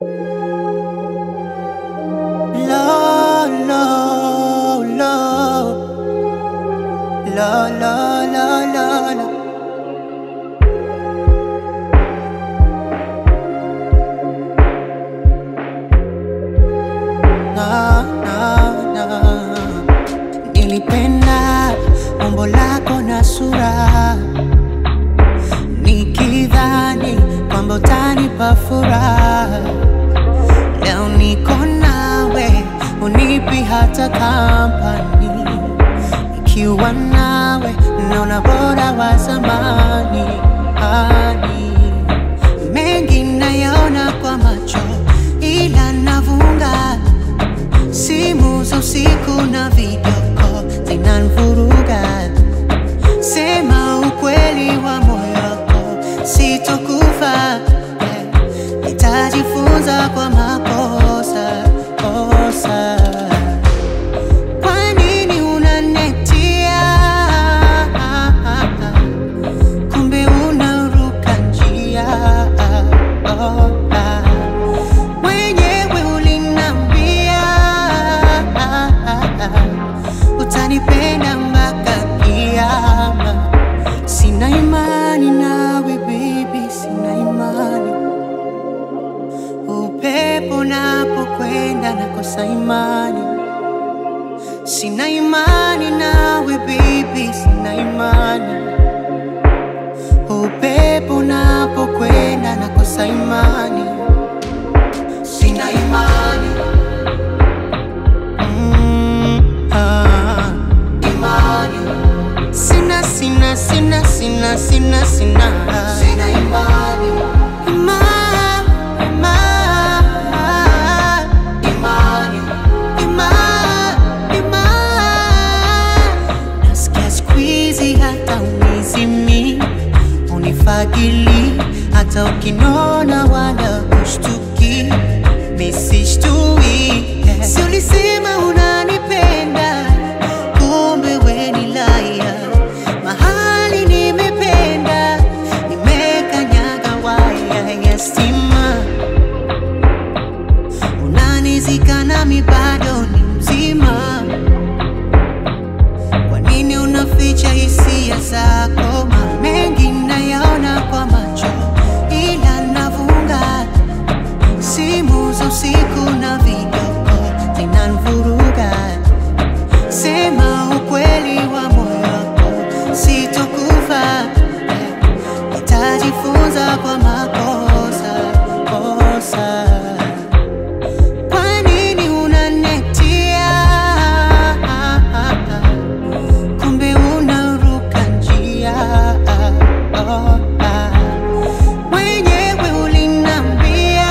La la la La la la la la na, na, na. Nilipenda umbo lako na sura, nikidhani kwamba utanipa furaha. Leo niko nawe, unipi hata kampani. Ikiwa nawe, naona bora wa zamani. Ani mengi nayaona kwa macho, ila navunga simu za usiku na video zinanivuruga. Sema ukweli wa moyo wako, sitokufa. Yeah. Nitajifunza kwa makosa kosa. Kwa nini unanetia? Kumbe unaruka njia. Oh, ah. Mwenyewe ulinambia utanipenda mpaka kiama. Sina imani nawe baby, sina imani. Upepo unapokwenda nakosa imani. Sina imani nawe baby, sina imani. Upepo unapokwenda nakosa imani. Sina imani. Mm, ah. Imani. Sina, sina, sina, sina, sina, sina. Sina imani. Ima- ima- imani. Ima- ima- Nasikia siku hizi hata unizimi unifagili hata ukinona wala kushtuki misishtui si ulisema unanipenda kumbe we ni laya mahali nimependa nimekanyaga waya ya stima unanizika nami bado ni mzima kwa nini unaficha hisia zako? Ma mengi nayaona kwa macho, ila navunga simu za usiku na video zinanivuruga. Sema ukweli wa moyo wako, sitokufa. Nitajifunza kwa makosa kosa. Kwa nini unanetia? kumbe unaruka njia. Oh, ah. Mwenyewe ulinambia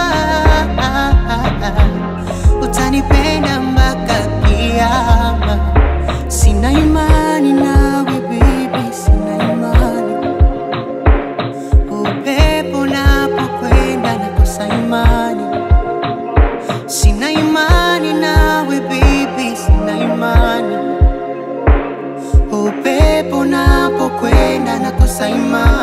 utanipenda mpaka kiama. Sina imani nawe baby, sina imani. Upepo unapokwenda nakosa imani. Sina imani nawe baby, sina imani. Upepo unapokwenda nakosa imani.